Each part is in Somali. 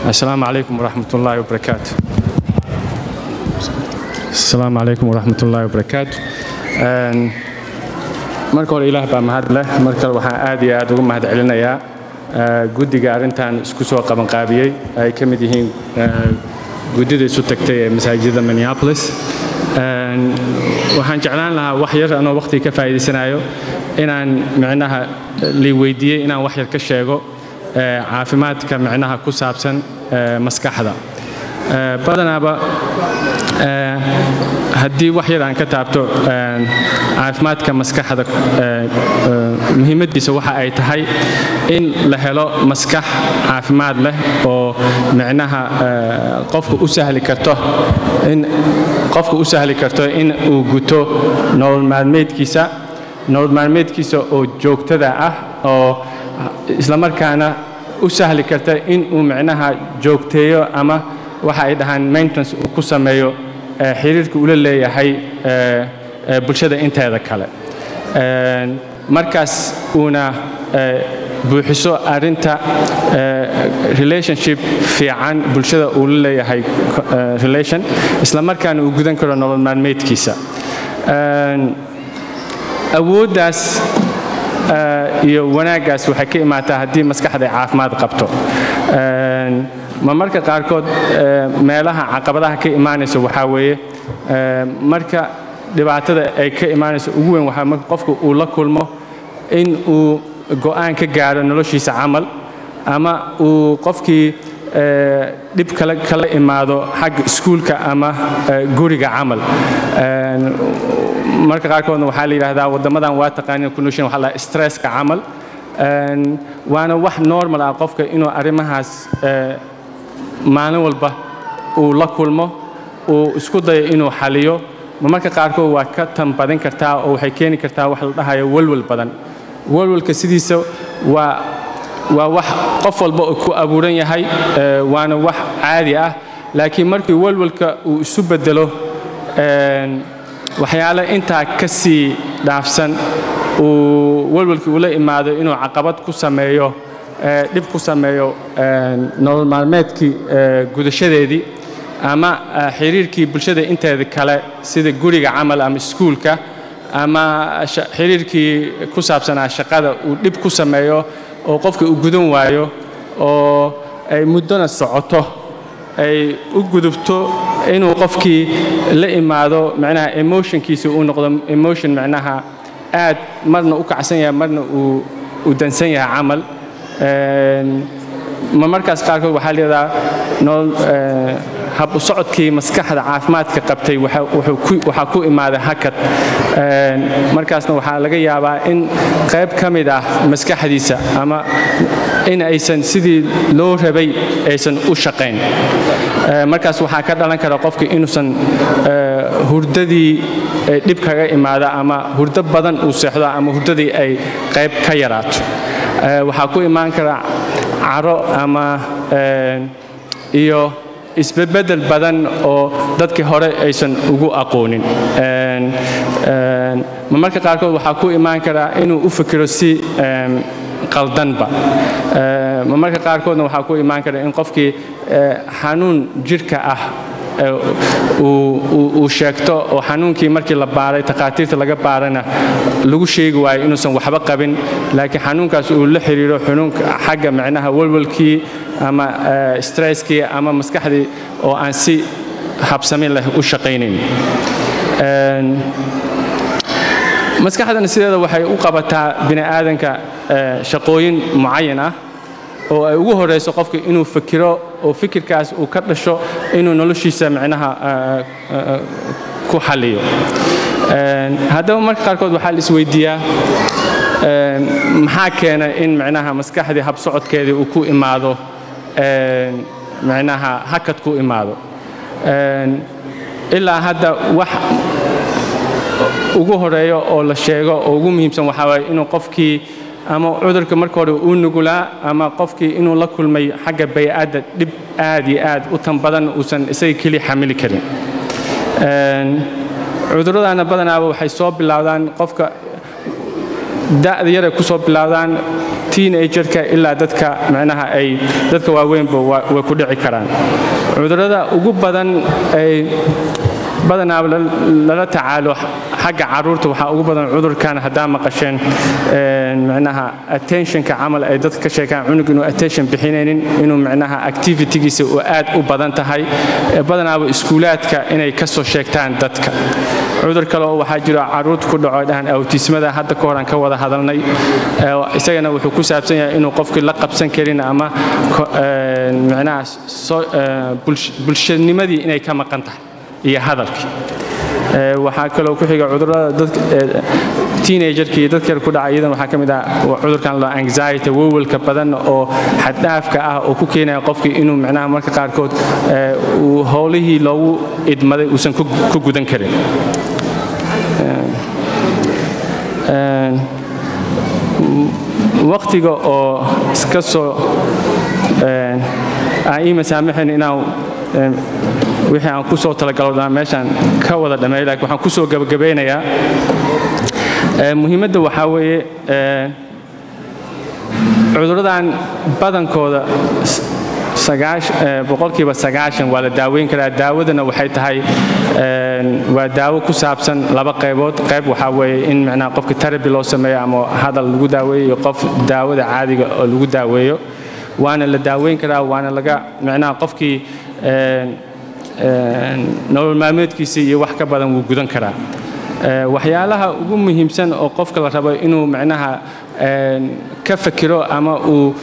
السلام عليكم ورحمة الله وبركاته السلام عليكم ورحمة الله وبركاته Een, marka hore ilaah baa mahad leh mar kale waxaan aad iyo aad ugu mahad celinayaa eh, guddiga arrintan isku soo qabanqaabiyey ay ka mid yihiin eh, guddida isu tagtay ee masaajidda minneapolis Een, waxaan jeclaan lahaa wax yar anoo waqtiga ka faa'iidaysanayo inaan micnaha lii weydiiyey inaan wax yar ka sheego eh, caafimaadka micnaha ku saabsan eh, maskaxda Eh, badanaaba eh, haddii wax yar aan ka taabto eh, caafimaadka maskaxda eh, eh, muhiimaddiisa waxa ay tahay in la helo maskax caafimaad leh oo micnaha eh, qofka u sahli karto in qofka u sahli karto in uu guto nolol maalmeedkiisa nolol maalmeedkiisa oo joogtada ah oo islamarkaana u sahli karta in uu micnaha joogteeyo ama waxa ay dhahaan maintenance uu ku sameeyo eh, xiriirka ula leeyahay eh, eh, bulshada inteeda kale Een, markaas uuna eh, buuxiso arrinta eh, relationship fiican bulshada uu la leeyahay eh, relation isla markaana uu gudan karo nolol maalmeedkiisa Een, awooddaas eh, iyo wanaaggaas waxay ka imaataa haddii maskaxda ay caafimaad qabto Een, ma marka qaarkood eh, meelaha caqabadaha ka imaanaysa waxaa weeye eh, marka dhibaatada ay ka imaanayso ugu weyn waxaa marka qofka uu la kulmo in uu go'aan ka gaaro noloshiisa camal ama uu qofkii eh, dhib kale kala imaado xagga iskuulka ama eh, guriga camal Een, marka qaarkoodna waxaa la yidhaahdaa waddamadan waa taqaaniin condition waxaa la dhahaa stresska camal Een, waana wax normal ah qofka inuu arrimahaas eh, maalin walba uu la kulmo uu isku dayo inuu xaliyo ma marka qaarkood waa ka tan badin kartaa oo waxay keeni kartaa wax la dhahayo walwal badan walwalka sidiisa waa waa wax qof walba uu ku abuuran yahay eh, waana wax caadi ah laakiin markii walwalka uu isu bedelo een, waxyaale intaa ka sii dhaafsan uu walwalkii ula imaado inuu caqabad ku sameeyo eh, dhib ku sameeyo een, nolol maalmeedkii eh, gudashadeedii ama eh, xiriirkii bulshada inteeda kale sida guriga camal ama iskuulka ama sha- xiriirkii ku saabsanaa shaqada uu dhib ku sameeyo oo qofka uu gudan waayo oo ay muddona socoto ay u gudubto inuu qofkii la imaado macnaha emotionkiisa uu noqdo emotion macnaha aad marna u kacsan yahay marna uu u dansan yahay camal Een, ma markaas qaarkood waxaa leedaha nolol eh, hab u socodkii maskaxda caafimaadka qabtay waxa- wuxuu ku- waxaa ku imaaday hakad Een, markaasna waxaa laga yaabaa in qayb ka mid ah maskaxdiisa ama in aysan sidii loo rabay aysan u shaqayn Eh, markaas waxaa ka dhalan kara qofka inuusan eh, hurdadii eh, dhib kaga imaada ama hurdo badan uu seexdo ama hurdadii ay qayb ka yaraato Eh, waxaa ku imaan kara caro ama eh, iyo isbedbedel badan oo dadkii hore aysan ugu aqoonin Een, een, ma marka qaarkood waxaa ku imaan kara inuu u fikiro si em, qaldanba Eh, ma marka qaarkoodna waxaa ku imaan kara in qofkii eh, xanuun jirka ah eh, uu- uu uu sheegto oo xanuunkii markii la baaray takhaatiirta laga baarana lagu sheegi waayo inuusan waxba qabin laakiin xanuunkaas uu la xiriiro xanuunka xagga micnaha walwalkii ama eh, stresskii ama maskaxdii oo aan si habsami leh u shaqaynayn Een, maskaxdana sideeda waxay u qabataa bini aadanka eh, shaqooyin mucayan ah oo ay ugu horeyso qofka inuu fikiro oo fikirkaas uu ka dhasho inuu noloshiisa micnaha eh, eh, ku xaliyo Een, haddaba marka qaarkood waxaa la isweydiiyaa een, maxaa keena in micnaha maskaxdii habsocodkeedii uu ku imaado een, micnaha hakad ku imaado Een, ilaa hadda wax ugu horeeyo oo la sheego oo ugu muhiimsan waxaa waaye inuu qofkii ama cudurka marka hore uu nugulaa ama qofkii inuu la kulmay xagga bay'adda dhib aad iyo aad u tan badan uusan isaga keliya xamili karin Een, cudurradana badanaaba waxay soo bilowdaan qofka da'da yaray ku soo bilowdaan teenagerka ilaa dadka micnaha ay dadka waaweynba way ku dhici karaan cudurrada ugu badan ay badanaa lala tacaalo xagga caruurta waxaa ugu badan cudurkan haddaa maqasheen micnaha attentionka camal ay dadka ka sheegaan cunug inuu attention bixinaynin inuu micnaha activitygiisa uu aad u badan tahay badanaaba iskuulaadka inay ka soo sheegtaan dadka cudur kale oo waxaa jiro caruurta ku dhaco dhahan awtismada hadda ka horan ka wada hadalnay isagana wuxuu ku saabsan yahay inuu qofkii la qabsan karin ama micnaha bulshanimadii inay ka maqan tahay iyo hadalkii waxaa kaloo ku xiga cudurrada teenagerka iyo dadka ku dhaca iyadan waxaa ka mid ah cudurkan lo anxiety wowalka badan oo xaddhaafka ah oo ku keenaya qofkii inuu micnaha marka qaarkood uu howlihii loogu idmaday uusan ku gudan karin waqtiga oo iska soo aan ii masaamaxayn inaan wixii aan ku soo talagalo meeshaan ka wada dhammeey laakiin waxaan ku soo gabagabeynayaa muhiimadda waxaa weeye cudurradan badankooda boqolkiiba sagaashan waa la daaweyn karaa daawadana waxay tahay waa daawo ku saabsan laba qaybood qayb waxaa weeye in micnaha qofka terabi loo sameeyo ama hadal lagu daaweeyo iyo qof daawada caadiga oo lagu daaweeyo waana la daaweyn karaa waana laga micnaha qofkii nolol maalmeedkiisa iyo wax ka badan wuu gudan karaa waxyaalaha ugu muhiimsan oo qofka la rabo inuu micnaha ka fakiro ama uu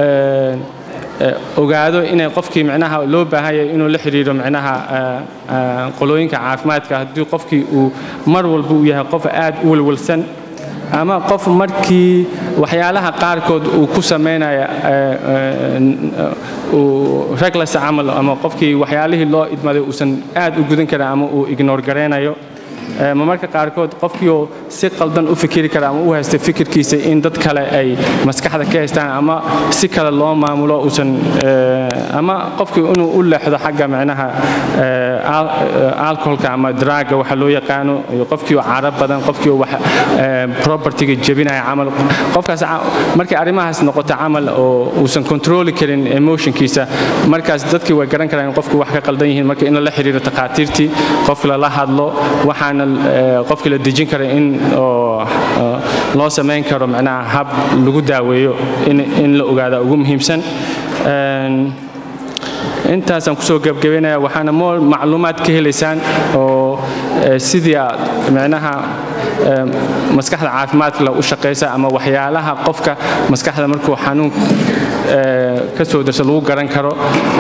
ogaado inay qofkii micnaha loo baahan yahay inuu la xiriiro micnaha qolooyinka caafimaadka haddii qofkii uu mar walba uu yahay qof aad u walwalsan ama qof markii waxyaalaha qaarkood uu ku samaynaya reglas camal ama qofkii waxyaalihii loo idmaday uusan aad u gudan karin ama uu ignoor garaynayo ma marka qaarkood qofkiioo si qaldan u fikiri kara ama u haysta fikirkiisa in dad kale ay maskaxda ka haystaan ama si kale loo maamulo uusan ama qofkii inuu u leexdo xagga micnaha alcoholka ama draaga waxa loo yaqaano iyo qofkii oo cara badan qofkii oo wax propertyga jebinaya camal qofkaas markay arrimahaas noqoto camal oo uusan controli karin emotionkiisa markaas dadkii way garan karaan in qofkii wax ka qaldan yihiin marka in lala xiriiro takhaatiirtii qof lala hadlo waxaana qofkii la dejin kara in loo samayn karo micnaha hab lagu daaweeyo in la ogaada ugu muhiimsan intaasaan kusoo gebgabaynaya waxaana mool macluumaad ka helaysaan oo sidii aad micnaha maskaxda caafimaadka leh u shaqaysa ama waxyaalaha qofka maskaxda markuu xanuun ka soo darso lagu garan karo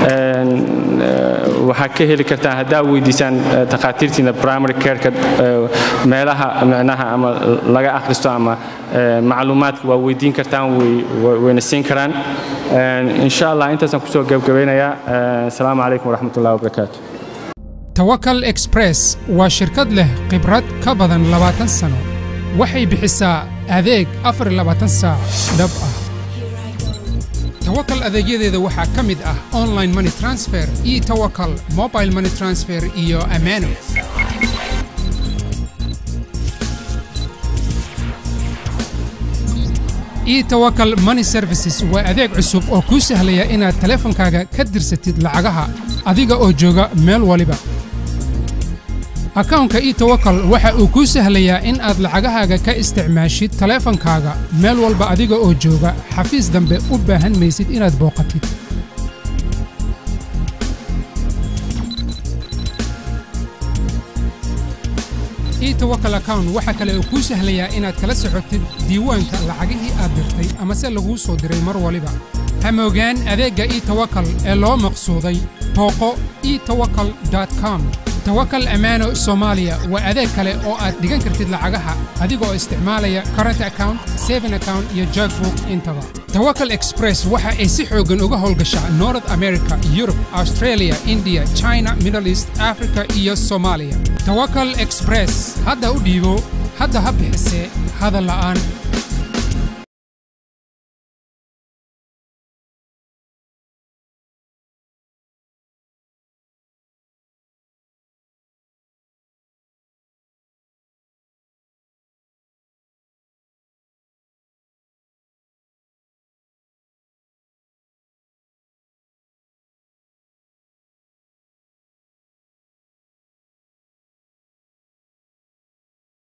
waxaa ka heli kartaan haddaa weydiisaan takhaatiirtiina primary careka meelaha micnaha ama laga akhristo ama macluumaadka waa weydiin kartaan wayna siin karaan insha allah intaasaan kusoo gebgabaynayaa asalaamu calaykum waraxmat ullahi wabarakaatu tawakal express waa shirkad leh khibrad ka badan labaatan sano waxay bixisaa adeeg afar labaatan saac dhab ah tawakal adeegyadeeda waxaa ka mid ah online money transfer iyo tawakal mobile money transfer iyo ammaano etowakal money services waa adeeg cusub oo kuu sahlaya inaad taleefankaaga ka dirsatid lacagaha adiga oo jooga meel waliba akawnka etowakal waxa uu kuu sahlayaa in aad lacagahaaga ka isticmaashid taleefankaaga meel walba adiga oo jooga xafiis dambe u baahan maysid inaad booqatid etowakal account waxa kale uu kuu sahlayaa inaad kala socotid diiwaanka lacagihii aad dirtay amase laguu soo diray mar waliba hamoogaan adeegga etowakal ee loo maqsuuday booqo etowakal com tawakal ammaano soomaaliya waa adeeg kale oo aad dhigan kartid lacagaha adiga oo isticmaalaya current account saving account iyo jogbook intaba tawakal express waxa ay si xooggan uga howlgashaa north america yurub australia india china middle east africa iyo soomaaliya tawakal express hadda u dhiibo hadda ha bixisee hadal la'aan